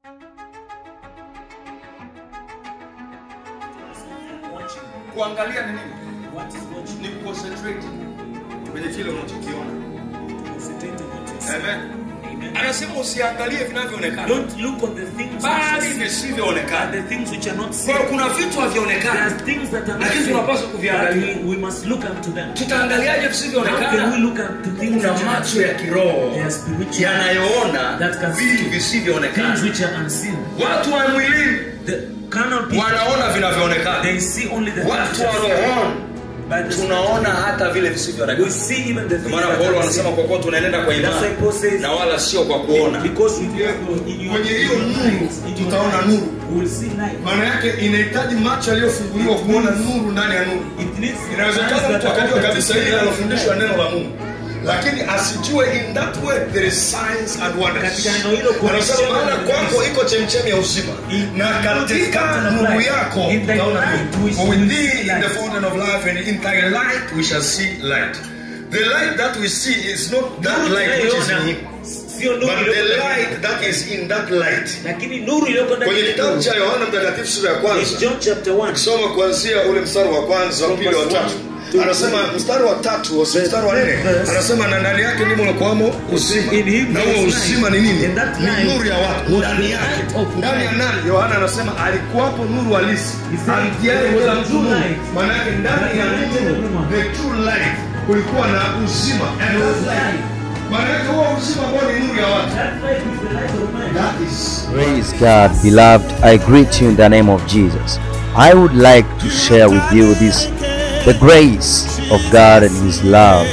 Watching. kuangalia ni nini What is watching? ni concentrate kwenye kile unachokiona Concentrate on what you see. Amen. Amen. anasema usiangalie vinavyoonekana Don't look on the things bali which are seen, visivyoonekana but the things which are not kwa seen. hiyo kuna vitu There are havionekana things that are not Lakini seen, tunapaswa but kuviangalia. we, we must look unto them. tutaangaliaje How can we visivyoonekana look unto things kuna which are not macho ya kiroho They are spiritual. yanayoona That can vitu see visivyoonekana things which are unseen. watu wa mwilini The carnal people, wanaona vinavyoonekana they see only the watu things wa which are rohoni By the tunaona hata vile we visivyoonekana see even the things maana that paulo are anasema seen. kwa kuwa tunaenenda kwa That's why imani Paul says, na wala sio kwa kuona because we go in your Kwenye hiyo nuru, eyes, in your tutaona eyes, nuru. we will see light. maana yake inahitaji macho yaliyofunguliwa kuona nuru ndani ya nuru It needs eyes inawezekana that mtu are akajua open to kabisa see hili light. linalofundishwa neno la mungu lakini asijue in that way there is signs and wonders Katika neno hilo kuna anasema ishara maana na kwako miujiza. iko chemchemi ya uzima In- na katika fountain of nuru life. yako In thy utaona light nuru. we For shall with see thee in light. the fountain of life and in thy light we shall see light the light that we see is not that Nuru light which is in tunayoona him sio nuru but the iliyoko ndani light yake. that is in that light lakini nuru iliyoko ndani kwenye ya kitabu nuru. cha yohana mtakatifu sura ya In kwanza John chapter 1 soma kuanzia ule mstari wa kwanza wa From pili wa verse tatu one to anasema mstari wa tatu wa mstari wa nne verse. anasema na ndani yake ndimo unakuwamo uzima In him na there huo is uzima life. ni nini And that ni life nuru ya watu was ndani the yake light of ndani ya life. nani yohana anasema alikuwapo nuru halisi He said, amtiaye there was kila a mtu true nuru light. maana yake ndani ya That lighted nuru everyone. the true light kulikuwa na uzima and that light maana yake huo uzima ambao ni nuru ya watu That light is the light of man. that is Praise God, beloved. I greet you in the name of Jesus. I would like to share with you this the grace of God and His love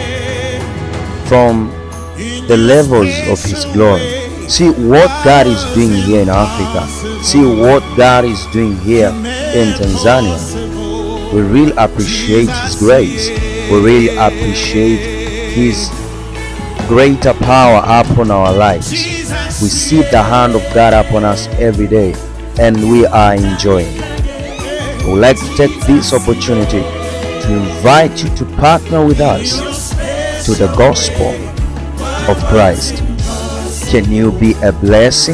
from the levels of His glory. See what God is doing here in Africa. See what God is doing here in Tanzania. We really appreciate His grace. We really appreciate His greater power upon our lives. We see the hand of God upon us every day and we are enjoying. I would like to take this opportunity to invite you to partner with us to the gospel of Christ. Can you be a blessing?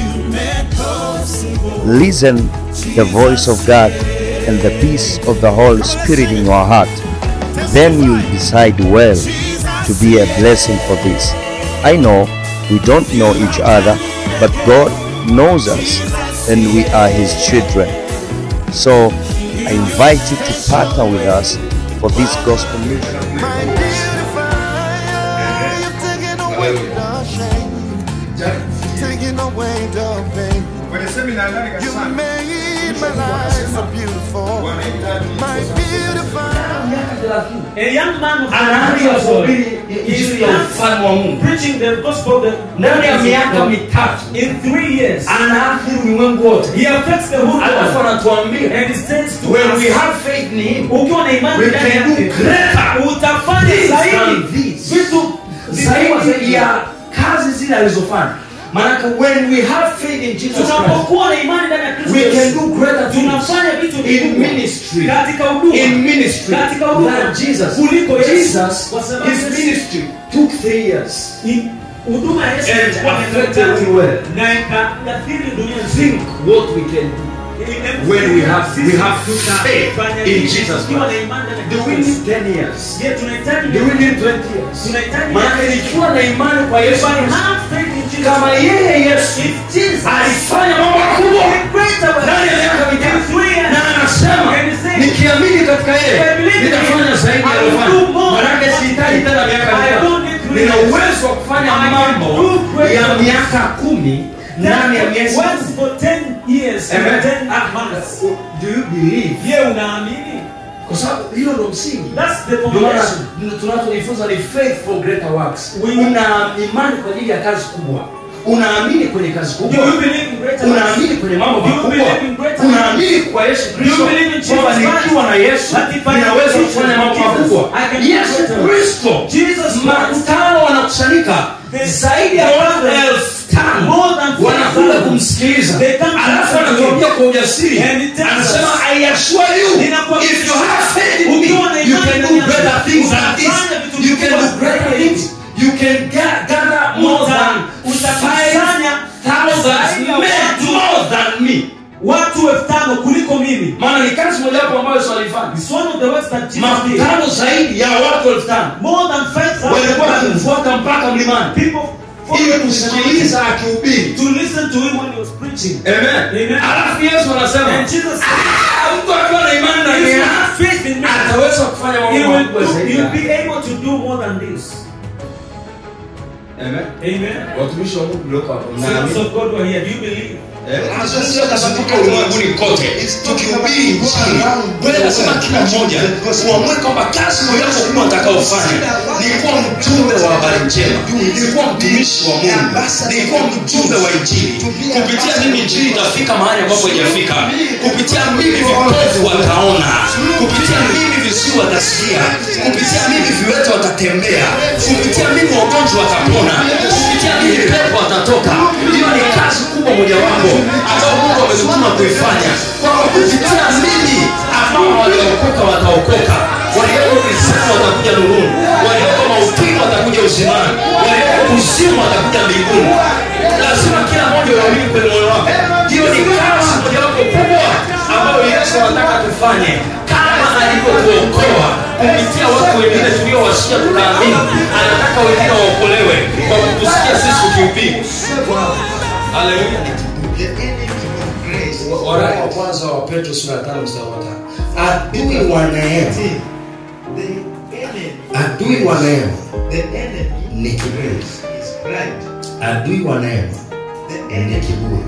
Listen the voice of God and the peace of the Holy Spirit in your heart. Then you decide well to be a blessing for this. I know we don't know each other, but God knows us and we are His children. So I invite you to partner with us for this gospel mission. My beautiful, you're taking away the shame, taking away the pain. kwenye semina ndani You kanisani made my life so beautiful. My beautiful. A young man of anaanza kuhubiri injili ya ufalme wa Mungu preaching the gospel of the ndani ya miaka mitatu in three years. anaathiri ulimwengu wote He affects the whole alafu world. anatuambia And he says to when we us, have faith in him ukiwa na imani we ndani can do yake, greater utafanya things than zaidi this. vitu vikubwa zaidi ya kazi zile alizofanya maanake when we have faith in Jesus Christ tunapokuwa na imani ndani ya Kristo we can Yesu, do greater things tunafanya vitu in vikubwa ministry katika huduma in ministry Katika huduma. than Jesus Kuliko Yesu. Jesus Kwa sababu his Yesu- ministry took three years In- huduma ya Yesu And ilikuwa miaka affected mitatu, the world. na ikaathiri dunia think nzima what we can do when we have we have faith in Jesus Christ do we need 10 years Je, tunahitaji do we need 20 years tunahitaji maanake nikiwa na imani kwa Yesu If I Kristo, have faith in Jesus kama Christ, yeye Yesu if Jesus alifanya mambo makubwa greater was ndani ya miaka in mitatu three years, na anasema And he said, nikiamini katika I yeye believe in nitafanya him. zaidi I ya will aliyofanya. do more Maanake than sihitaji what- tena miaka I mitatu don't need three nina years. uwezo wa kufanya I can mambo do great ya things. miaka kumi ndani ya miezi once for 10 years for Amen. 10 months do you believe je unaamini kwa sababu hilo ndo msingi that's the Ndio maana foundation tunachojifunza ni faith for greater works We- una imani kwa ajili ya kazi kubwa unaamini kwenye kazi do kubwa you believe in greater unaamini kwenye mambo Do you makubwa believe in greater unaamini kwa yesu kristo Do you believe in Jesus kwamba Christ? nikiwa na yesu That if I ninaweza have kufanya Jesus, mambo Jesus, makubwa I can do yesu greater works. kristo Jesus Christ. makutano wanakusanyika The- zaidi ya watu the- elfu tano more than wanakuja 5,000. kumsikiliza They come to alafu listen to anatuambia him. kwa ujasiri And he tells anasema us, i assure you Ninakuhakikishia, if you have faith in me ukiwa na you imani can do ndani greater yako, things than this utafanya vitu you can do vikubwa greater zaidi. things you can ga- gather more Uta- than utakusanya 5,000 Zaidi ya men watu- more than me watu elfu tano kuliko mimi maana ni kazi mojawapo ambayo yesu alifanya It's one of the works that Jesus did. makutano zaidi ya watu elfu tano More than walikuwa 5,000 wakimfuata mpaka mlimani people ili followed him kusikiliza akihubiri to listen to him when he was preaching. Amen. Amen. alafu yesu anasema And Jesus said, "Ah, mtu akiwa na imani if ndani you yake have faith in me, ataweza kufanya you mambo will, makubwa do, zaidi you'll haya." be able to do more than this. Amen. Amen. watumishi wa mungu mlioko hapa Servants mnaamini? of God who are here, do you believe? Tunazungumzia kuzunguka ulimwenguni kote tukihubiri injili bwana anasema kila mmoja uamue kwamba kazi mojawapo kubwa atakaofanya ni kuwa mjumbe wa habari njema ni kuwa mtumishi wa mungu ni kuwa mjumbe wa injili kupitia mimi injili itafika mahali ambapo haijafika kupitia mimi vipofu wataona kupitia mimi visiwi watasikia kupitia mimi viwete watatembea kupitia mimi wagonjwa watapona kupitia mimi pepo watatoka hiyo ni kazi kubwa mojawapo ambao mungu ametutuma kuifanya kwamba kupitia mimi ambao waliokoka wataokoka walioko gizani watakuja nuruni walioko mautini watakuja uzimani walioko kuzimu watakuja mbinguni lazima kila mmoja uamini kwenye moyo wako hiyo ni kazi mojawapo kubwa ambayo yesu anataka tufanye kama alivyotuokoa kupitia watu wengine tuliowasikia tukaamini anataka wengine waokolewe kwa kutusikia sisi tukihubiri haleluya waraka wa kwanza wa petro sura ya tano mstari wa tano adui wa neema adui wa neema ni kiburi adui wa neema ni kiburi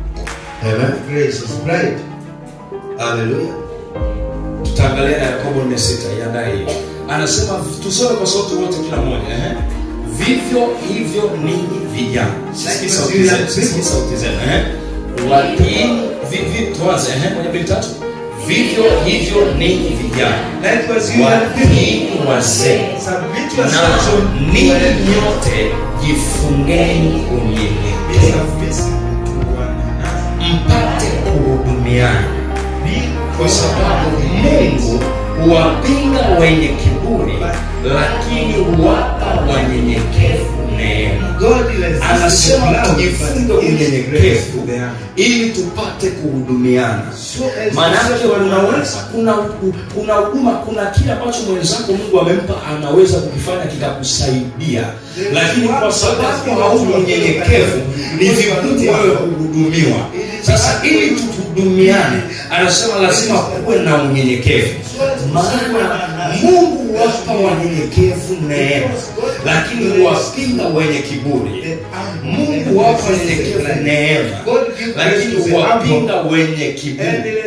Amen. haleluya tutaangalia na yakobo nne sita iandae hiyo anasema tusome kwa sauti wote kila mmoja eh? vivyo hivyo ninyi vijana Sisikii sauti zenu, sisikii sauti zenu eh? watiini vivi tuanze eh? moja mbili tatu vivyo hivyo ninyi vijana watiini wazee na ninyi nyote jifungeni unyenyekevu mpate kuhudumiana kwa sababu mungu huwapinga wenye kiburi lakini huwapa wanyenyekevu neema anasema tujifunge unyenyekevu ili tupate kuhudumiana maanake unaweza kuna kuna huduma kuna kile ambacho mwenzako mungu amempa anaweza kukifanya kikakusaidia lakini kwa sababu hauna unyenyekevu ni vigumu wewe kuhudumiwa sasa ili tuhudumiane anasema lazima kuwe na unyenyekevu maana mungu huwapa wanyenyekevu neema lakini huwapinga wenye kiburi mungu huwapa wanyenyekevu neema lakini huwapinga wenye kiburi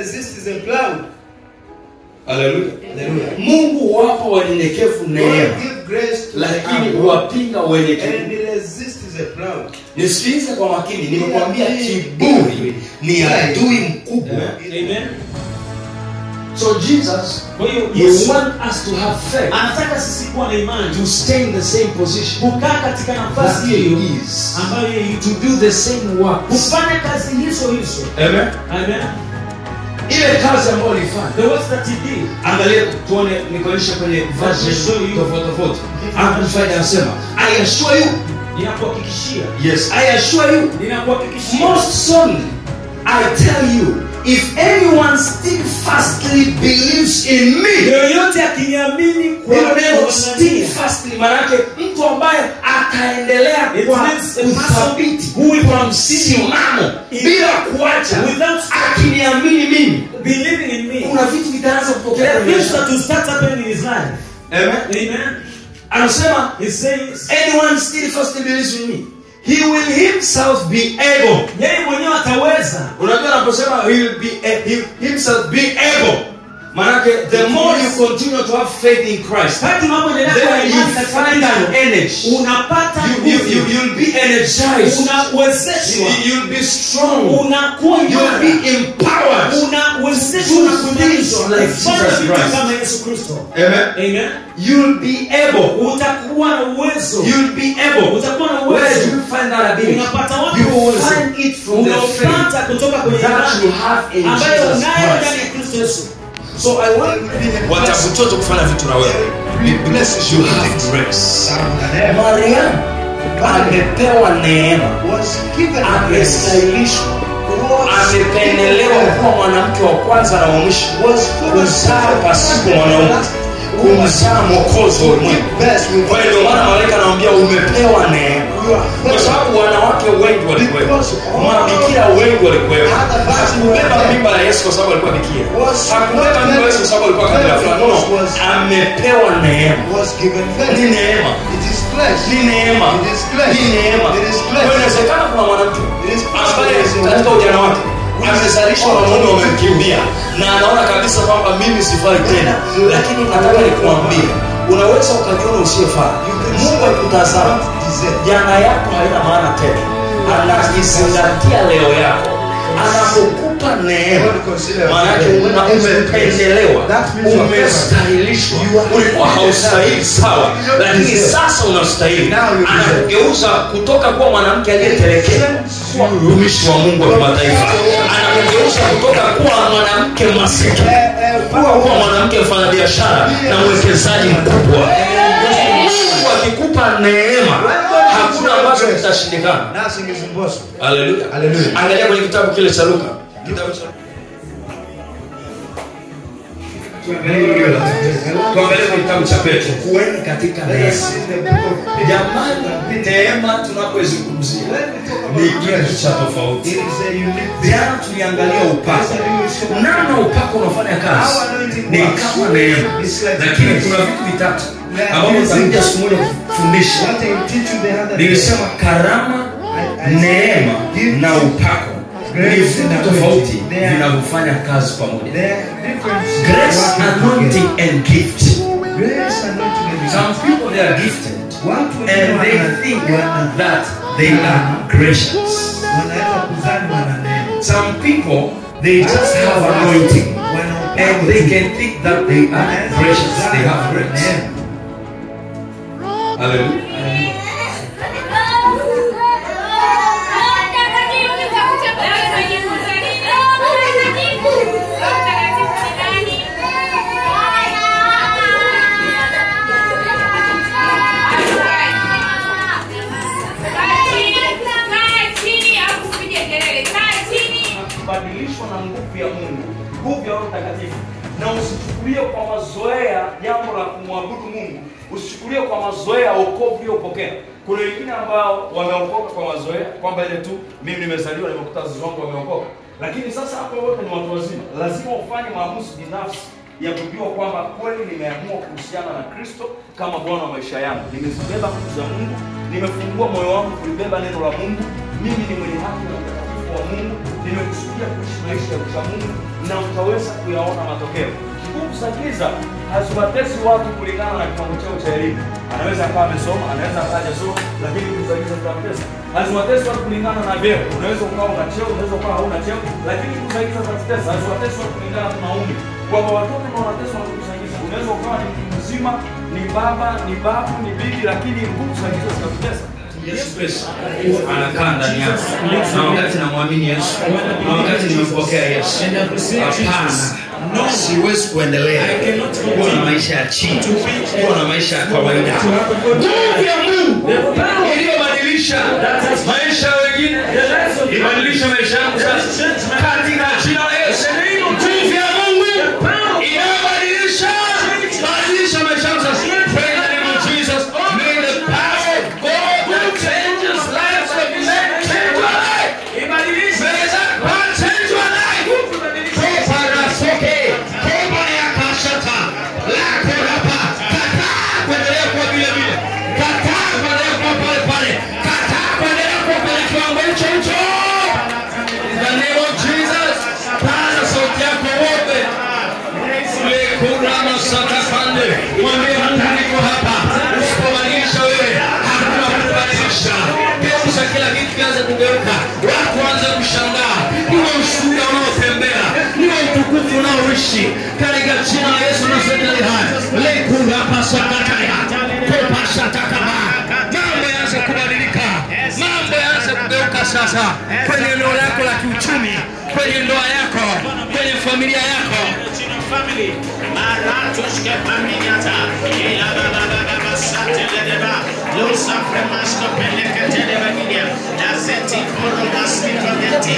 haleluya mungu huwapa wanyenyekevu neema lakini huwapinga wenye kiburi nisikilize kwa makini nimekwambia kiburi ni adui mkubwa Amen. so jesus Kwa hiyo you Yesu want us to have faith anataka sisi kuwa na imani to stay in the same position kukaa katika that nafasi he hiyo is ambayo yeye yuko. to do the same work kufanya kazi hizo hizo amen Amen. ile kazi ambayo alifanya the works that he did angalia tuone nikuonyesha kwenye version show you. tofauti tofauti amplified anasema i assure you ninakuhakikishia yes i assure you ninakuhakikishia most solemnly i tell you if anyone steadfastly believes in me yoyote akiniamini kwa hilo neno kwa steadfastly maanake mtu ambaye akaendelea It kwa means a person uthabiti who will kwa msimamo in- bila kuacha without akiniamini mimi believing in me kuna vitu vitaanza kutokea there are kwenye things maisha. that will start happening in his life Amen. amen anasema he says anyone steadfastly believes in me he will himself be able yeye mwenyewe ataweza unajua anaposema he will be a, he, himself be able manake the more you continue to have faith in christ kadri unapoendelea kuwa na then you imani katika find an Kristo, energy unapata you, you, you, nguvu you'll be energized unawezeshwa You- you'll be strong unakuwa you'll imara be empowered unawezeshwa na kuimarishwa Like kufanya Jesus vitu Christ. kama yesu kristo Amen. amen you'll be able utakuwa na uwezo you'll be able utakuwa na where do uwezo you find that ability unapata wapi you huo uwezo find it from the faith unaopata kutoka kwenye that you imani have in ambayo Jesus unayo Christ ndani ya kristo yesu so i want watakutoto kufanya vitu na wewe you have grace mariam amepewa neema was given grace, amestahilishwa was amependelewa kuwa mwanamke wa kwanza na wa mwisho kuzaa pasipo mwanaume kumzaa mwokozi wa ulimwengu best with kwa hiyo ndio maana malaika anamwambia umepewa neema kwa sababu wanawake wengi walikuwepo mabikira wengi walikuwepo hakubeba mimba ya yesu kwa sababu alikuwa bikira hakubeba mimba ya yesu kwa sababu alikuwa kabila fulani no amepewa neema was given ni grace. neema It is flesh. ni neema It is flesh. ni neema It is Kwa flesh. hiyo inawezekana kuna mwanamke It is ambaye possible. katika ujana wake amezalishwa na mume wamemkimbia na anaona kabisa kwamba mimi sifai tena lakini nataka nikuambie unaweza ukajiona usiyefaa mungu akutazama jana yako haina maana tena anakizingatia leo yako anapokupa neema maanake una- umependelewa umestahilishwa ulikuwa haustahili sawa lakini sasa unastahili anakugeuza kutoka kuwa mwanamke aliyetelekea kuwa mtumishi wa mungu wa kimataifa anakugeuza kutoka kuwa mwanamke masikini kuwa kuwa mwanamke mfanyabiashara na mwekezaji mkubwa mungu akikupa neema hakuna ambacho kitashindikana Nothing is impossible. Haleluya. Haleluya. angalia kwenye kitabu kile cha luka kitabu cha tuangalie kwenye kitabu cha petro kuweni katika Let us see the book of Peter. jamani neema tunapoizungumzia ni kitu cha tofauti It is a unique jana tuliangalia upako namna upako unafanya kazi ni kama neema lakini kuna vitu vitatu ambavyo nitakuja siku moja kufundisha What I will teach you the other day. nilisema karama neema na upako ni vitu tofauti vinavyofanya kazi pamoja There are different grace anointing and gift Grace anointing and some people they are gifted Watu and wengine they wana- think wana- that they are gracious wanaweza kuzaliwa na neno. some people they just have anointing Wana- and they can think that they are gracious they have grace hallelujah kubadilishwa na nguvu ya mungu nguvu ya roho mtakatifu na usichukulie kwa mazoea jambo la kumwabudu mungu usichukulie kwa mazoea wokovu uliopokea kuna wengine ambao wameokoka kwa mazoea kwamba ile tu mimi nimezaliwa nimekuta wazazi wangu wameokoka lakini sasa hapo wote ni watu wazima lazima ufanye maamuzi binafsi ya kujua kwamba kweli nimeamua kuhusiana na kristo kama bwana wa maisha yangu nimezibeba nguvu za mungu nimefungua moyo wangu kulibeba neno la mungu mimi ni mwenye haki na utakatifu wa mungu nimekusudia kuishi maisha ya ucha mungu na utaweza kuyaona matokeo nguvu za giza haziwatesi watu kulingana na kiwango chao cha elimu anaweza akawa amesoma anaweza akawa hajasoma lakini nguvu za giza zitamtesa haziwatesi watu kulingana na vyeo unaweza ukawa una cheo unaweza ukawa hauna cheo lakini nguvu za giza zitatesa haziwatesi watu kulingana na maumbi kwamba watoto ndio wanateswa na nguvu za giza unaweza ukawa ni mtu mzima ni baba ni babu ni bibi lakini nguvu za giza zitakutesa Yesu Kristo anakaa ndani yako, na wakati namwamini Yesu, na wakati nimempokea Yesu, hapana, siwezi kuendelea kuwa na maisha ya chini, kuwa na maisha ya kawaida. Nguvu ya Mungu iliyobadilisha maisha ya wengine, ibadilishe maisha yangu sasa, katika jina la Yesu. Nguvu ya Mungu inayobadilisha, badilisha maisha yangu sasa. Pray in the name of Jesus. May the power of God that changes lives of men change your life. May that power change your life. Kopa rasoke, kopa ya kashata, lako rapa. Kataa kuendelea kuwa vile vile. Kataa kuendelea kuwa pale pale. Kataa kuendelea kuwa kwenye kiwango hicho hicho. In the name of Jesus, paza sauti yako wote. Lekurama satakande. Mwambie Mungu niko hapa. Usipobadilisha wewe, hakuna kubadilisha. Geuza kila kitu kianze kugeuka. Watu waanze kushangaa. Niwe ushuhuda unaotembea. Niwe utukufu unaoishi. Katika jina la Yesu nasema ni haya. Lekurama sakataya. Kopa satakaba. Mambo yaanze kubadilika. Mambo yaanze kugeuka sasa kwenye eneo lako la kiuchumi, kwenye ndoa yako, kwenye familia yako. family. Maratushke Paminiata. Ila Baba Baba Sateleba. Lusa Fremasco Pellecatele Vaginia, Daseti Poro Masmito Denti.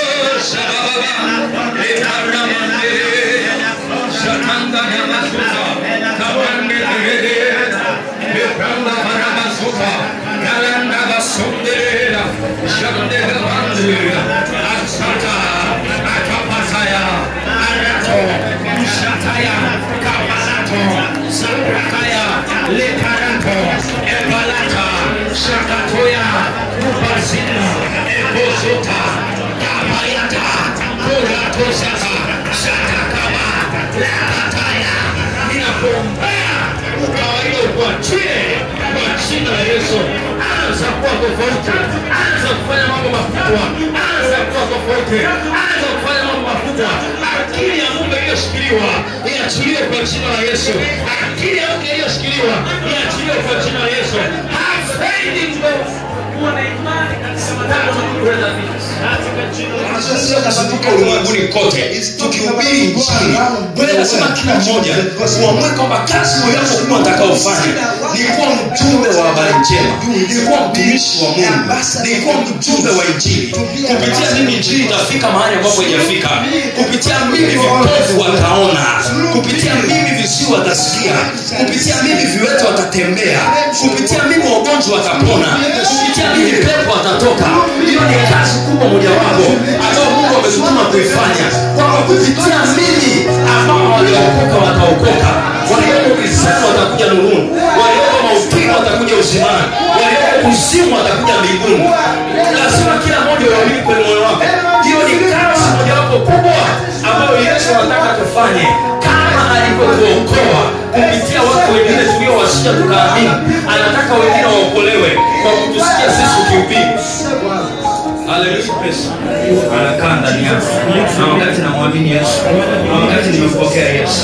Shakatoya, Upasina, Ekosota, Kabayata, Kuratosata, Shatakaba, Labataya, ninakuombea ukawaida ukuachie kwa jina la Yesu. Anza kuwa tofauti, anza kufanya mambo makubwa, anza kuwa tofauti, anza kufanya mambo makubwa. Akili ya Mungu iliyoshikiliwa iachiliwe kwa jina la Yesu. Akili ya Mungu iliyoshikiliwa iachiliwe kwa jina la Yesu. Have faith in God. Kuwa na imani katika matendo na kuweza vitu. Sisi tunazunguka ulimwenguni kote tukihubiri injili. Bwana anasema kila mmoja uamue kwamba kazi moyo wako kubwa utakaofanya ni kuwa mjumbe wa habari njema, ni kuwa mtumishi wa Mungu, ni kuwa mjumbe wa injili. Kupitia mimi injili itafika mahali ambapo haijafika. Kupitia mimi vipofu wataona, kupitia mimi visiwi watasikia, kupitia mimi viwete watatembea, kupitia mimi wagonjwa watapona, kupitia mimi pepo watatoka. Hiyo ni kazi kubwa mojawapo ambayo Mungu ametutuma kuifanya, kwamba kupitia mimi ambao waliokoka wataokoka, walioko gizani watakuja nuruni, walioko mautini watakuja uzimani, walioko kuzimu watakuja mbinguni. Lazima kila mmoja uamini kwenye moyo wako. Hiyo ni kazi mojawapo kubwa ambayo Yesu anataka tufanye kama alivyotuokoa kupitia watu wengine tuliowasikia tukaamini. Anataka wengine waokolewe kwa kutusikia sisi tukihubiri. Haleluya. Anakaa ndani yako. Na wakati namwamini Yesu, na wakati nimempokea Yesu,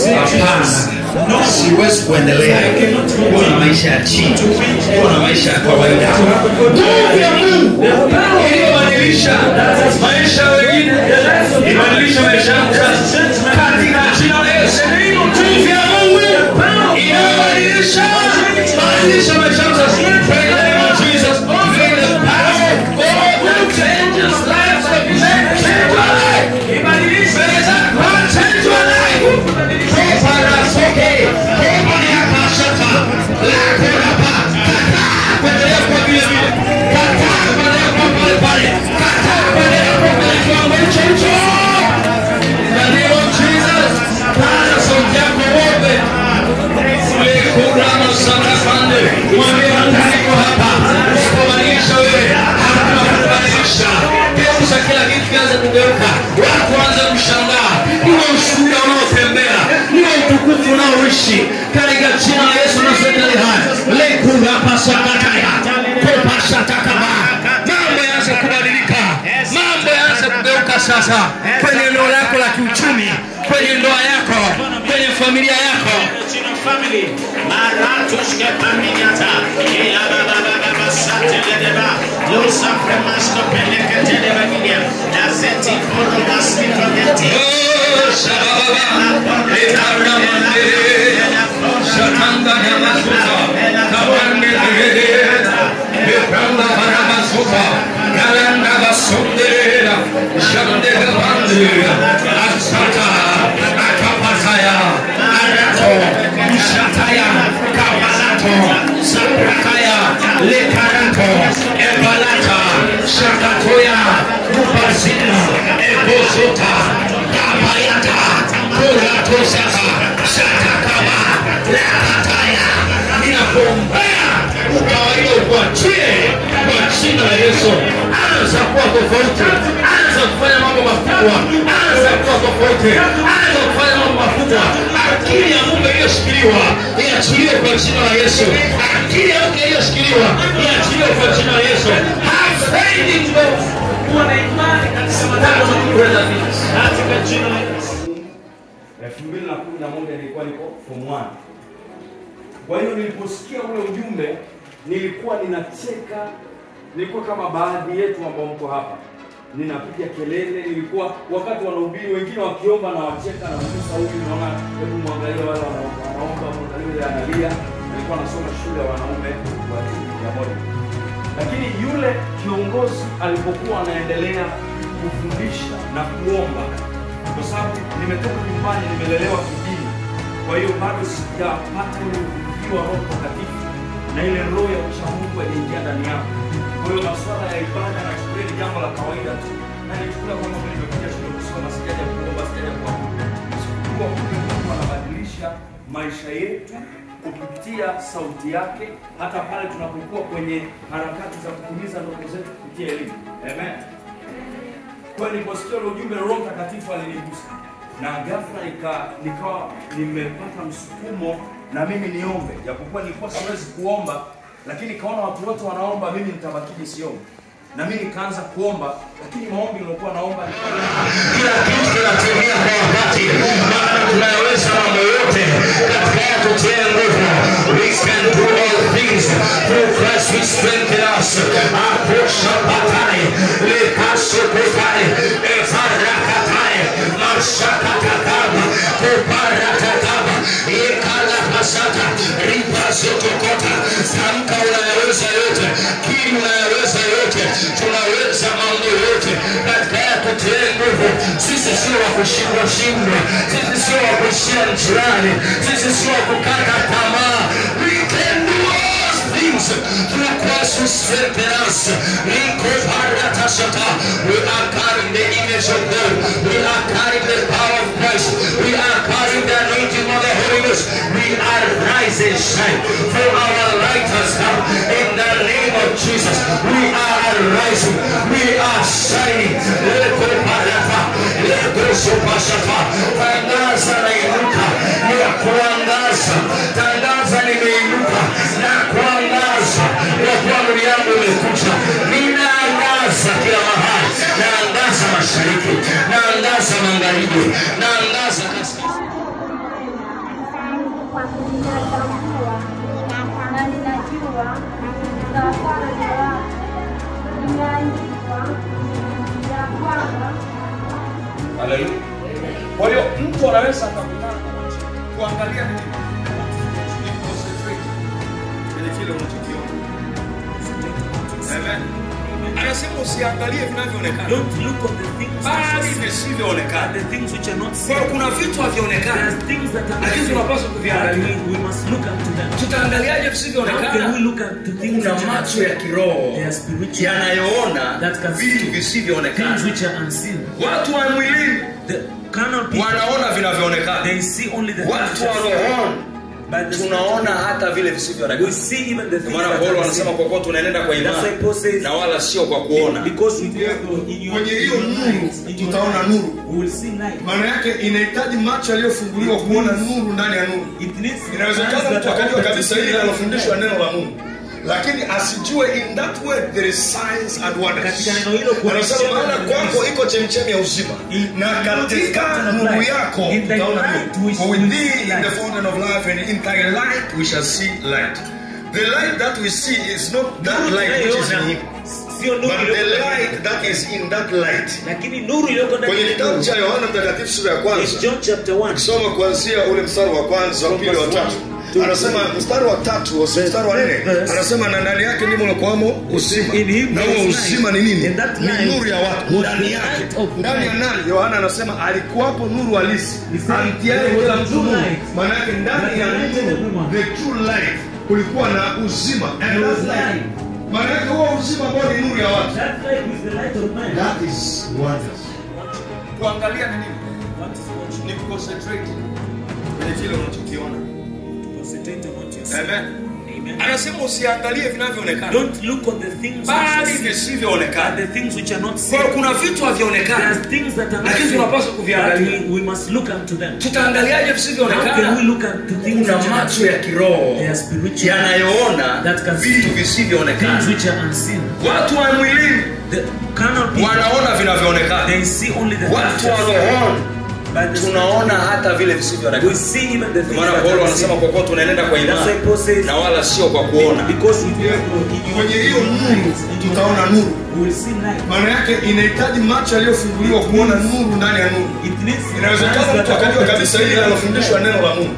hapana, siwezi kuendelea kuwa na maisha ya chini, kuwa na maisha ya kawaida. Nguvu ya Mungu iliyobadilisha maisha ya wengine, ibadilisha maisha yangu sasa, katika jina la Yesu. Nguvu ya Mungu inayobadilisha badilisha maisha yangu sasa, Pray in the name of Jesus. May the power of God that changes lives change your life. May that power change your life. Koparasoke, kopariakashata, lakorapa, kataa kuendelea kwa vile vile. Kataa kuendelea kwa pale pale. Kataa kuendelea kwa kwenye kiwango hicho hicho. In the name of Jesus, paza sauti yako uombe. Lekurama sana pande. Mwambie Mungu niko hapa. Usipobadilisha wewe, hakuna kubadilisha. Geuza kila kitu kianze kugeuka. Watu waanze kushangaa. Niwe ushuhuda unaotembea. Niwe utukufu unaoishi. Katika jina la Yesu nasema haya. Lekurama sakataya. Kopasha takaba. Mambo yaanze kubadilika. Mambo yaanze kugeuka sasa kwenye eneo lako la kiuchumi, kwenye ndoa yako, kwenye familia yako. family. Maratushke paminyata. Ea baba baba basate ledeba. Lusa Fremasco Pellecatele Vaginia, Daseti Poro Masmito Denti. Shakatoya, Upasina, Ebosota, Kabayata, Kuratosaka, Shatakaba, Lahataya, ninakuombea ukawaida ukuachie kwa jina la Yesu. Anza kuwa tofauti, anza kufanya mambo makubwa, anza kuwa tofauti, anza kufanya mambo makubwa. Akili ya Mungu iliyoshikiliwa iachiliwe kwa jina la Yesu. Akili ya Mungu iliyoshikiliwa iachiliwe kwa jina la Yesu. Have faith in God. Kuwa na imani katika matendo na kuweza vitu. Katika jina la Yesu. elfu mbili na kumi na moja nilikuwa niko form one. Kwa hiyo niliposikia ule ujumbe nilikuwa ninacheka, nilikuwa kama baadhi yetu ambao mko hapa, ninapiga kelele. Nilikuwa wakati wanahubiri, wengine wakiomba na wacheka na mgusa huyu, naona hebu mwangalie wale wana- wanaomba, mwangalie yule analia. Nilikuwa nilikuwa nasoma shule ya wanaume wa ya moja lakini yule kiongozi alipokuwa anaendelea kufundisha na kuomba kwa sababu nimetoka nyumbani nimelelewa kidini kwa hiyo bado sijapata ule uvuvio wa roho mtakatifu na ile roho ya uchamungu aliingia ndani yangu kwa hiyo masuala ya ibada nachukulia ni jambo la kawaida tu na nichukulia kwamba mimi nimekuja shule kusoma sijaja kuomba sijaja kuabudu sikujua kumbe mungu anabadilisha maisha yetu kupitia sauti yake hata pale tunapokuwa kwenye harakati za kutimiza ndoto zetu kupitia elimu amen kwa hiyo niliposikia ule ujumbe roho mtakatifu alinigusa na ghafla nika, nikawa nimepata msukumo na mimi niombe japokuwa nilikuwa siwezi kuomba lakini kaona watu wote wanaomba mimi nitabakiji siombe na mimi nikaanza kuomba lakini maombi niliokuwa naomba kila kitu kinatimia kwa wakati maana tunaweza mambo yote katika yeye tutie nguvu we can do all things through Christ who strengthen us aposha patai lekaso kutai efarakatai mashakatakaba kuparatakaba yekala pasata ripasotokota tamka unayaweza yote kili unayaweza yote tunaweza mambo yote katika yeye tutie nguvu sisi sio wa kushindwa shindwa sisi sio wa kuishia njiani sisi sio wa kukata tamaa we can do all things through Christ who strengthen us Liko paratashata. we are carrying the image of God we are carrying the power of Christ we are carrying the anointing of the Holy Ghost we are rising shine for our light has come in the name of Jesus we are rising we are shining Liko parata Liko supashata tangaza na inuka ya kuangaza tangaza nimeinuka na kuangaza ya kuwa nuru yangu imekuja ninaangaza kila mahali naangaza mashariki naangaza magharibi naangaza kaskazini kwa ninatambua na ninajua sawasawa na watu imeandikwa ya kwamba Haleluya. Kwa hiyo mtu anaweza akakutana na macho kuangalia nini? Ni concentrate kwenye kile unachokiona. Amen. Anasema usiangalie vinavyoonekana. Don't look on the things Bali that you see, visivyoonekana. the things which are not Kwa seen. hiyo kuna vitu There havionekana. are things that are Lakini not tunapaswa seen. But kuviangalia. we, we must look unto them. Tutaangaliaje How can we visivyoonekana? look at the things Kuna which are not macho ya seen? kiroho They are spiritual. yanayoona That can vitu see things visivyoonekana. which are unseen. Watu wa mwilini The carnal people, wanaona vinavyoonekana. they see only the things Watu which wa are seen. rohoni But the tunaona hata vile we visivyoonekana. see even the Ndio things maana that Paulo are anasema seen. kwa kuwa tunaenenda kwa That's why imani Paul says, na wala sio kwa kuona. because we Ndio, in your, kwenye in hiyo your nuru, eyes, in your tutaona eyes, nuru. we will see light. maana yake inahitaji macho yaliyofunguliwa kuona nuru ndani ya nuru It needs inawezekana eyes mtu that are akajua open to kabisa see hili light. linalofundishwa neno la mungu lakini asijue in that way there is signs and wonders Katika neno hilo kuna anasema ishara maana na kwako miujiza. iko chemchemi ya uzima In- na katika fountain of nuru life. yako In thy tutaona light nuru we for shall with see thee in the light. fountain of life and in thy light we shall see light the light that we see is not that light which is in him Sio nuru but the iliyoko ndani. light that is in that light lakini nuru iliyoko ndani kwenye ya kitabu nuru. cha yohana mtakatifu sura ya In kwanza John chapter 1 ukisoma kuanzia ule mstari wa kwanza wa pili wa tatu anasema mstari wa tatu wa mstari wa nne Verse. anasema na ndani yake ndimo lokuwamo uzima In him na there huo is uzima ni light. nini And that ni light nuru ya watu was ndani the yake light of ndani ya light. nani yohana anasema alikuwapo nuru halisi He said amtiaye there was kila a mtu true nuru light. maana yake ndani ya That lighted nuru everyone. the true light kulikuwa na uzima and There was that light light. maana yake huo uzima ambao ni nuru ya watu That light is the light of man. that is wonders kuangalia ni nini? What is what Ni kuconcentrate kwenye kile unachokiona. you concentrate on what you see. Amen. Amen. Anasema usiangalie vinavyoonekana. Don't look on the things which Bali are seen, but visivyoonekana. the things which are not Kwa seen. hiyo kuna vitu There are havionekana. things that are not Lakini seen. tunapaswa But kuviangalia. we, we must look unto them. Tutaangaliaje How can we visivyoonekana? look at the things Kuna which are not macho ya seen? kiroho They are spiritual. yanayoona That can see vitu things visivyoonekana. which are unseen. Watu wa mwilini The carnal people, wanaona vinavyoonekana. they see only the Watu things wa which are rohoni seen. But the tunaona hata vile we visivyoonekana. see even the Ndio things maana that Paulo are anasema seen. kwa kuwa tunaenenda kwa That's why imani Paul says, na wala sio kwa kuona. because we do kwenye hiyo nuru tutaona nuru we will see light. maana yake inahitaji macho yaliyofunguliwa kuona nuru ndani ya nuru It needs eyes inawezekana that mtu are akajua open to kabisa see hili light. linalofundishwa neno la mungu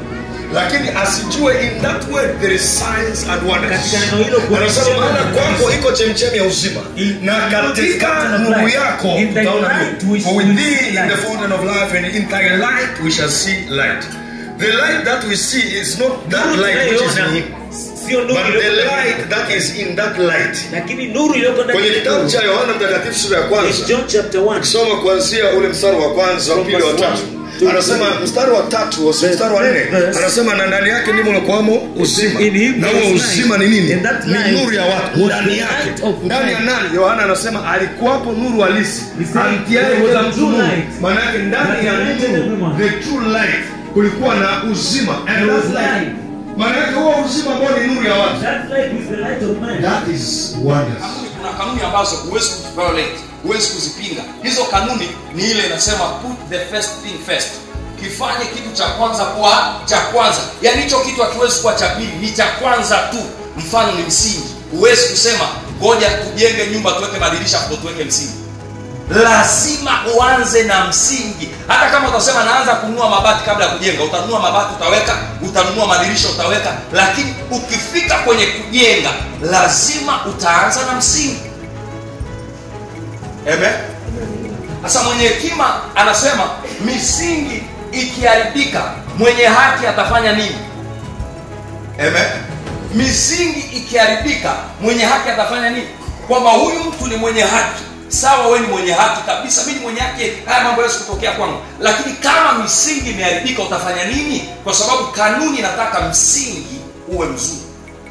lakini asijue in that word there is signs and wonders Katika neno hilo kuna anasema ishara maana na kwako maajabu." iko chemchemi ya uzima In- na in this katika fountain of nuru life, yako in thy utaona light nuru we for will with see thee in the light. fountain of life and in thy light we shall see light the light that we see is not that Nuru light which is in tunayoiona him sio nuru but the iliyoko ndani light that is in that light lakini nuru iliyoko ndani kwenye ya kitabu nuru. cha yohana mtakatifu sura ya In kwanza John chapter 1 soma kuanzia ule mstari wa kwanza wa From pili wa verse tatu one to anasema three. mstari wa tatu wa- mstari wa nne verse. anasema na ndani yake ndimo unakuwamo uzima In him na there huo was uzima ni light. nini And that ni light nuru ya watu was ndani the yake light of ndani ya light. nani yohana anasema alikuwapo nuru halisi He said amtiaye there was kila a mtu true nuru light maana yake ndani ya that lighted nuru everyone. the true light kulikuwa na uzima and There was that light light. maana yake huo uzima ambao ni nuru ya watu that light is the light of man that is wonders kanuni kuna kanuni ambazo huwezi kuviolate huwezi kuzipinga hizo kanuni ni ile inasema put the first thing first kifanye kitu cha kwanza kuwa cha kwanza yaani hicho kitu hakiwezi kuwa cha pili ni cha kwanza tu mfano ni msingi huwezi kusema ngoja tujenge nyumba tuweke madirisha ndo tuweke msingi lazima uanze na msingi hata kama utasema naanza kununua mabati kabla ya kujenga utanunua mabati utaweka utanunua madirisha utaweka lakini ukifika kwenye kujenga lazima utaanza na msingi Amen. Sasa mwenye hekima anasema misingi ikiharibika, mwenye haki atafanya nini? Amen. Misingi ikiharibika, mwenye haki atafanya nini? Kwamba huyu mtu ni mwenye haki, sawa, wewe ni mwenye haki kabisa, mimi ni mwenye haki, haya mambo yawezi kutokea kwangu. Lakini kama misingi imeharibika, utafanya nini? Kwa sababu kanuni inataka msingi uwe mzuri.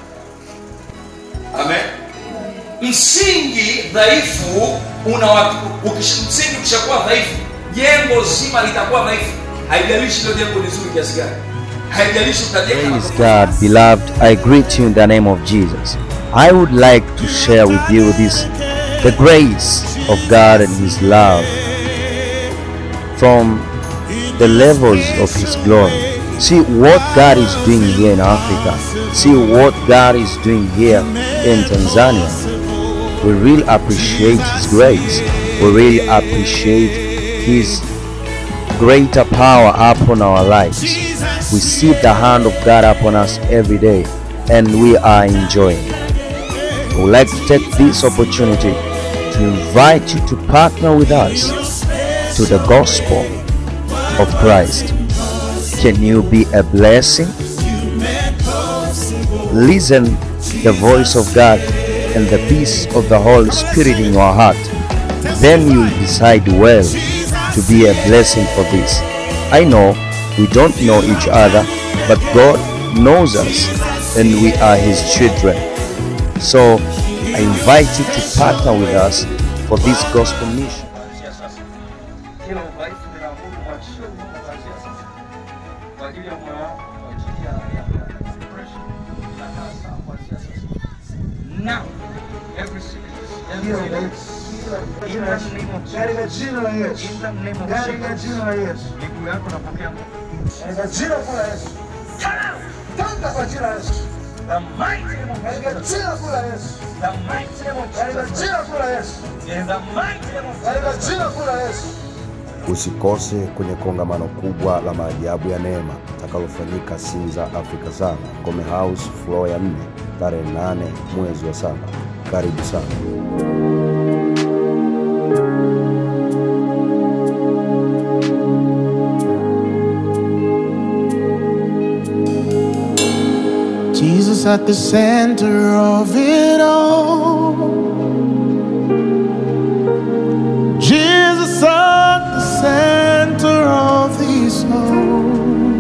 Amen msingi dhaifu una ukish, msingi ukishakuwa dhaifu jengo zima litakuwa dhaifu haijalishi hilo jengo ni zuri kiasi gani haijalishi utajenga Praise God, beloved. I greet you in the name of Jesus. I would like to share with you this the grace of God and His love from the levels of His glory. See what God is doing here in Africa. See what God is doing here in Tanzania. We really appreciate His grace. We really appreciate His greater power upon our lives. We see the hand of God upon us every day and we are enjoying. We would like to take this opportunity to invite you to partner with us to the gospel of Christ. Can you be a blessing? Listen the voice of God and the peace of the Holy Spirit in your heart. Then you'll decide well to be a blessing for this. I know we don't know each other, but God knows us and we are His children. So I invite you to partner with us for this gospel mission. kuanzia sasa. Kila udhaifu ninaamuru mwachie Mungu kuanzia sasa. Kwa ajili ya moyo wako, kwa ajili ya ya- ya depression, inakaa sawa kuanzia sasa. Now, every sickness, every illness, in the name of Katika Jesus, jina la Yesu. in the name of Katika Jesus, jina la Yesu. miguu yako napokea nguvu. Katika jina kuu la Yesu. Tamka kwa jina la Yesu. The mighty name of Katika Jesus, jina kuu la Yesu. the mighty name of Katika Jesus, jina kuu la Yesu. in the mighty name of Katika Jesus. jina kuu la Yesu. Usikose kwenye kongamano kubwa la maajabu ya neema takalofanyika Sinza, Afrika sana, Ngome House, floor ya 4 tarehe 8 mwezi wa saba. Karibu sana. Jesus at the center of it all. Jesus at the center of this all.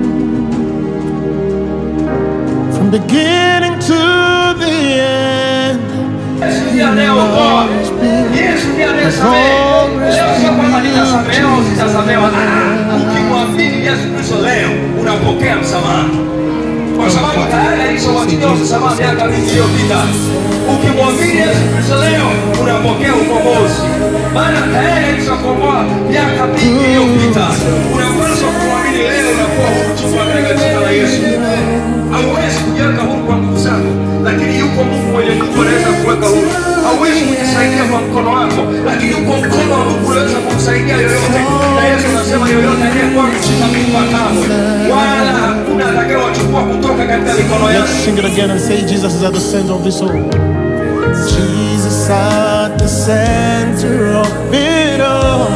From beginning to the end. Sikia leo God. Yesu ndiye anayesamehe. Leo sio kwamba nitasamehewa au sitasamehewa. Ah, Ukimwamini Yesu Kristo leo unapokea msamaha, kwa sababu tayari alishawachilia msamaha miaka mingi iliyopita. Ukimwamini Yesu Kristo leo unapokea ukombozi, maana tayari alishakomboa miaka mingi iliyopita. Unapaswa kumwamini leo, unakuwa huru chukua katika jina la Yesu. Hauwezi kujiweka huru kwa nguvu zako, lakini yuko Mungu mwenye nguvu anaweza kuweka huru. Hauwezi kujisaidia kwa mkono wako, lakini yuko mkono wa Mungu unaweza kumsaidia yoyote. Na Yesu anasema yoyote aliye kwangu sitamtupa kamwe, wala hakuna atakayewachukua mikono yako Let's sing it again and say Jesus is at the center of this all. Jesus at the center of it all.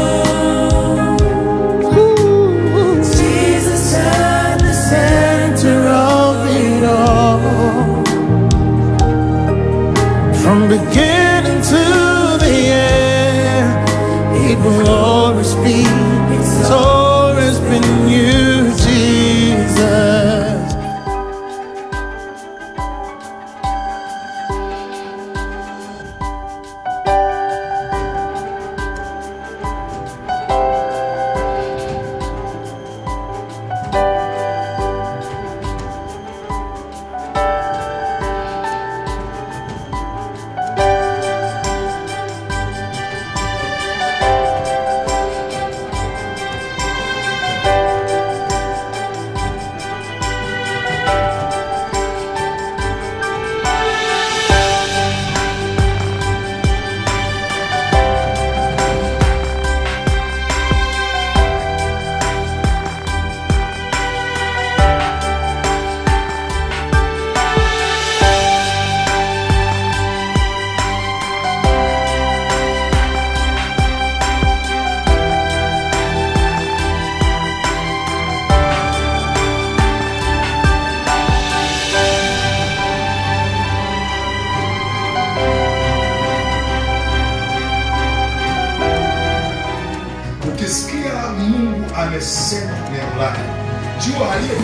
Ooh. Jesus at the center of it all. From beginning to the end, it will always be. It's always been you, Jesus. ukisikia mungu amesema neno lake jua aliye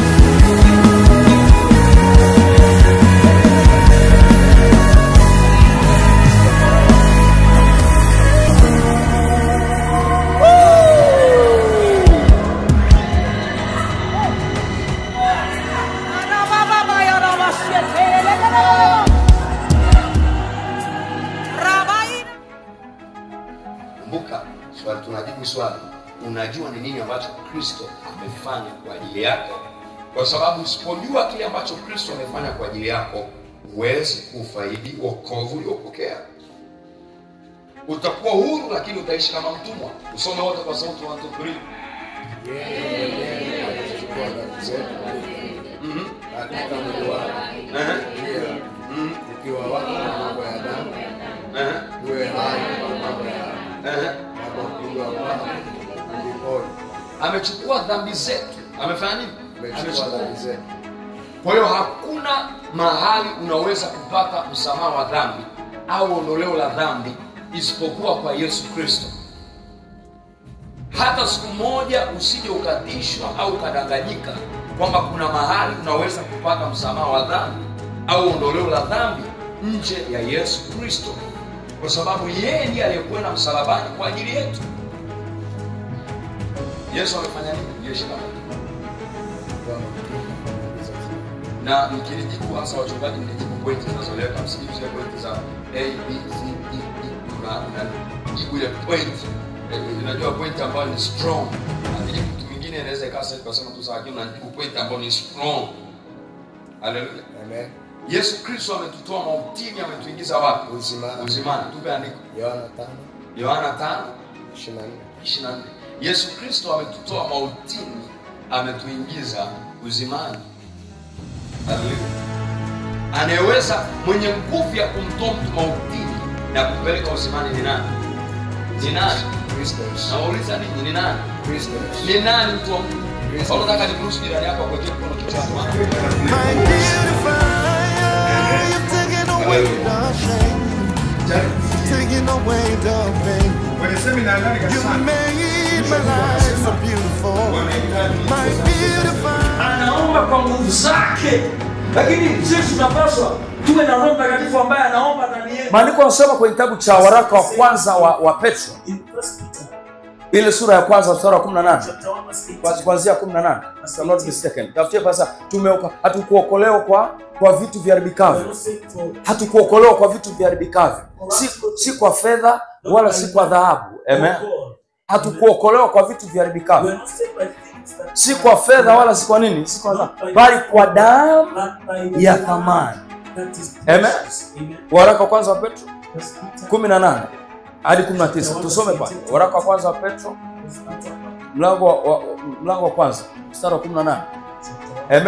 kumbuka swali tunajibu swali unajua ni nini ambacho kristo amefanya kwa ajili yako kwa sababu usipojua kile ambacho kristo amefanya kwa ajili yako huwezi kufaidi wokovu uliopokea utakuwa huru lakini utaishi kama mtumwa usome wote kwa sauti one, two, three. Mhm. katika mwili wako pia ukiwa wako na mambo ya damu uwe hai kwa mambo ya na kwa kupigwa kwako ulipona amechukua dhambi zetu amefanya nini umechukua dhambi zetu kwa hiyo hakuna mahali unaweza kupata msamaha wa dhambi au ondoleo la dhambi isipokuwa kwa yesu kristo hata siku moja usije ukatishwa au ukadanganyika kwamba kuna mahali unaweza kupata msamaha wa dhambi au ondoleo la dhambi nje ya yesu kristo kwa sababu yeye ndiye aliyekwenda msalabani kwa ajili yetu yesu amefanya nini jeshi la Mungu. na mkilijibu hasa wachungaji mlijibu pointi zinazoleka msijibu zile pointi za a b c d e una unajibu ile point Eh, unajua point ambayo ni strong akijibu mtu mwingine inaweza ikawa sasa tukasema tu sawa lakini unajibu point ambayo ni strong haleluya amen yesu kristo ametutoa mautini ametuingiza wapi uzimani uzimani tupe andiko yohana tano yohana tano ishirini na nne ishirini na nne yesu kristo ametutoa mautini ametuingiza uzimani Haleluya. anayeweza mwenye nguvu ya kumtoa mtu mautini na kumpeleka uzimani ni nani ni nani nawauliza nini ni nani ni nani mtu wa mungu Au unataka nimruhusu jirani yako akuwekee mkono kichwani Taking away the pain. kwenye semina ndani You kanisani made my life so beautiful. My beautiful. anaomba kwa nguvu zake lakini sisi tunapaswa tuwe na roho mtakatifu ambaye anaomba ndani yetu maandiko yanasema kwenye kitabu cha waraka wa kwanza wa, wa petro ile sura ya kwanza mstari wa 18 Kwa- kuanzia 18 If I'm not mistaken tafutie pasa tumeoka hatukuokolewa kwa kwa vitu viharibikavyo hatukuokolewa kwa vitu viharibikavyo si, si kwa fedha wala si kwa dhahabu amen hatukuokolewa kwa vitu viharibikavyo si kwa fedha wala si kwa nini si kwa dhahabu bali kwa damu ya thamani amen waraka wa kwanza wa petro 18 hadi 19 tusome pale waraka wa kwanza wa petro mlango wa, wa, mlango wa kwanza mstari wa 18 amen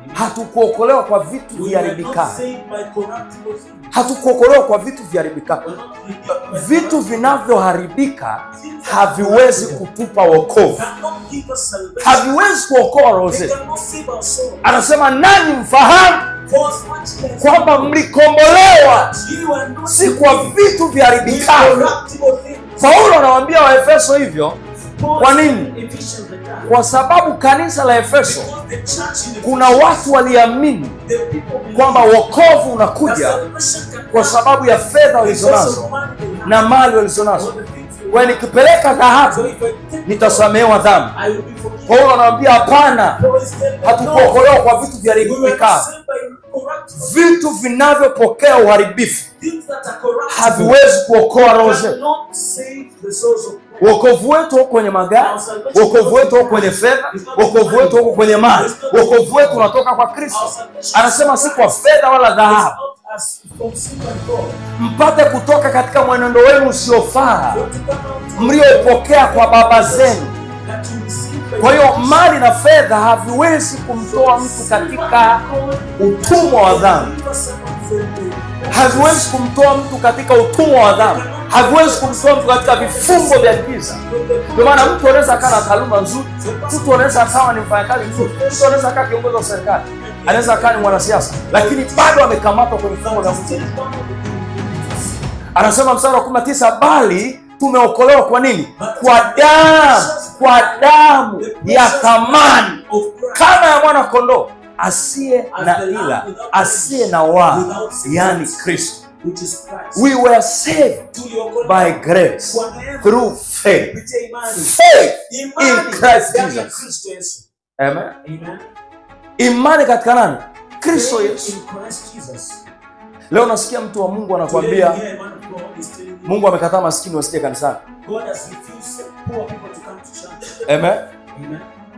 hatukuokolewa kwa vitu We were not viharibikavyo saved by corruptible things. hatukuokolewa kwa vitu viharibikavyo vitu vinavyoharibika haviwezi kutupa wokovu Cannot give us salvation. haviwezi kuokoa roho They zetu cannot save our soul. anasema nanyi mfahamu For as much as kwamba mlikombolewa you are not si kwa saved vitu with viharibikavyo corruptible things. paulo anawaambia waefeso hivyo Paul kwa said nini in Ephesians the time, kwa sababu kanisa la efeso because the church in kuna Ephesians, watu waliamini the people believe kwamba wokovu that unakuja salvation can kwa come sababu ya fedha because walizonazo of money they have, na mali walizonazo or the things they kwa have. nikipeleka So dhahabu if I take nitasamehewa dhambi I will be forgiven. paulo anawaambia hapana Paul is telling them, hatukuokolewa kwa vitu we were not viharibikavyo saved by corruptible vitu vinavyopokea uharibifu things that are corruptible. haviwezi kuokoa roho zetu cannot save the souls of men. wokovu wetu huko kwenye magari wokovu wetu huko kwenye fedha wokovu wetu huko kwenye mali wokovu wetu unatoka kwa kristo anasema si kwa fedha wala dhahabu Not as from silver and gold. mpate kutoka katika mwenendo wenu usiofaa But to come out mliopokea kwa baba zenu that you receive by kwa hiyo grace. mali na fedha haviwezi kumtoa mtu katika utumwa wa dhambi haviwezi kumtoa mtu katika utumwa wa dhambi haviwezi kumtoa mtu katika vifungo vya giza ndio maana mtu anaweza akawa na taaluma nzuri mtu anaweza akawa ni mfanyakazi mzuri mtu anaweza akawa kiongozi wa serikali anaweza akawa ni mwanasiasa lakini bado amekamatwa kwenye vifungo vya mtu anasema mstari wa kumi na tisa bali tumeokolewa kwa nini kwa damu kwa damu ya thamani kama ya mwana kondoo asiye na ila asiye na waa yani kristo which is Christ. we were saved Tuliokolewa by grace kwa neema through faith kupitia imani. faith Imani in Christ ndani ya Jesus. Kristo Yesu. Amen. Amen. imani katika nani kristo Faith yesu in Christ Jesus. leo nasikia mtu wa mungu Today, anakwambia here, man of God is telling you, mungu amekataa maskini wasije kanisani God has refused poor people to come to church. Amen. Amen.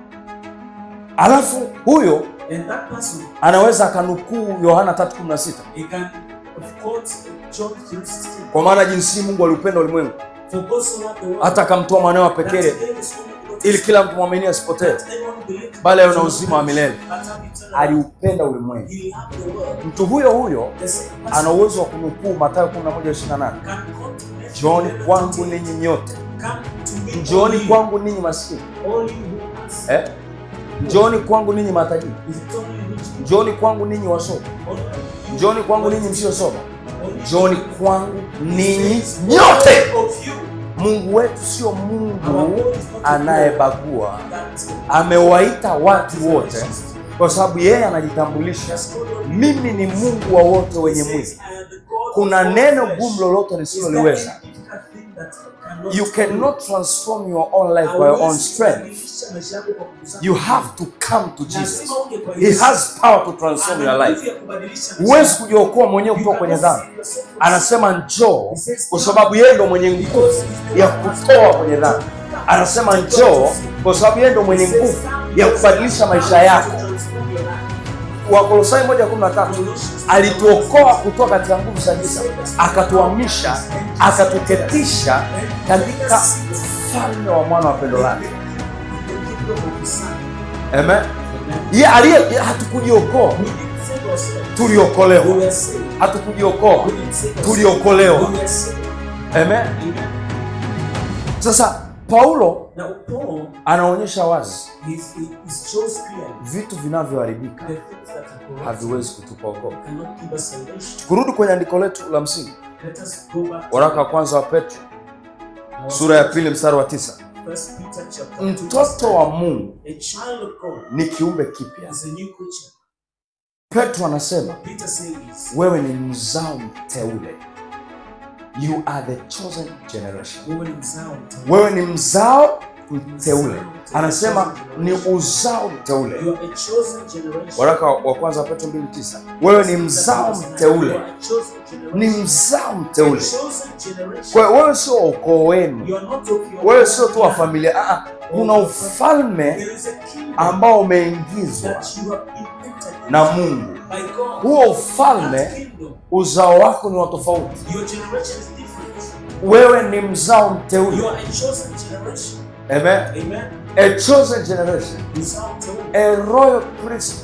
alafu huyo And that person, anaweza akanukuu yohana 316 he can quote John 3:16. kwa maana jinsi mungu aliupenda ulimwengu For God so loved the world hata akamtoa mwanawe wa that pekee he gave his only begotten ili Son, kila mtu mwamini asipotee that anyone who believes bali awe na in uzima wa milele but have eternal life. aliupenda ulimwengu He loved the world. mtu huyo huyo The same ana person uwezo wa kunukuu matayo 11:28 can come to me. njooni kwangu ninyi nyote Come to me njooni only, kwangu ninyi maskini only who has. eh? njooni kwangu ninyi matajiri Is it only rich people? njooni kwangu ninyi wasomi Only you. njooni kwangu ninyi msiosoma Only njooni kwangu ninyi nyote of you. mungu wetu sio mungu Our God is not a God anayebagua that amewaita watu wote kwa sababu yeye anajitambulisha mimi ni mungu wa wote wenye mwili kuna neno gumu lolote nisiloliweza you cannot transform your own life by your own strength you have to come to jesus he has power to transform your life huwezi kujiokoa mwenyewe kutoka kwenye dhambi anasema njoo kwa sababu yeye ndo mwenye nguvu ya kutoa kwenye dhambi anasema njoo kwa sababu yeye ndo mwenye nguvu ya kubadilisha maisha yako wakolosai moja kumi na tatu alituokoa kutoka katika nguvu za giza akatuhamisha akatuketisha katika ufalme wa mwana wa pendo lake amen ye aliye ye- hatukujiokoa tuliokolewa hatukujiokoa tuliokolewa amen sasa paulo Now, Paul anaonyesha wazi is, is shows clearly vitu vinavyoharibika the things that are corrupt haviwezi kutupa wokovu cannot give us salvation. kurudi kwenye andiko letu la msingi Let us go back to waraka wa kwanza wa petro our sura ya pili mstari wa tisa First Peter chapter 2. mtoto wa mungu A child of God ni kiumbe kipya is a new creature. petro anasema Peter says, wewe ni mzao mteule you are the chosen generation wewe ni mzao mteule. wewe ni mzao mteule anasema ni uzao mteule You are a chosen generation. waraka wa kwanza wa petro 29 wewe ni mzao You mteule are a chosen generation. ni mzao A mteule chosen generation. kwa hiyo wewe sio ukoo wenu You are not of your wewe own sio tu wa blood. familia ah, ah. kuna ufalme There is a kingdom ambao umeingizwa that you have been entered na mungu by God. huo ufalme That kingdom, uzao wako ni wa tofauti your generation is different. wewe ni mzao You mteule are a chosen generation. Amen. Amen. a chosen generation Mzao mteule. a royal priesthood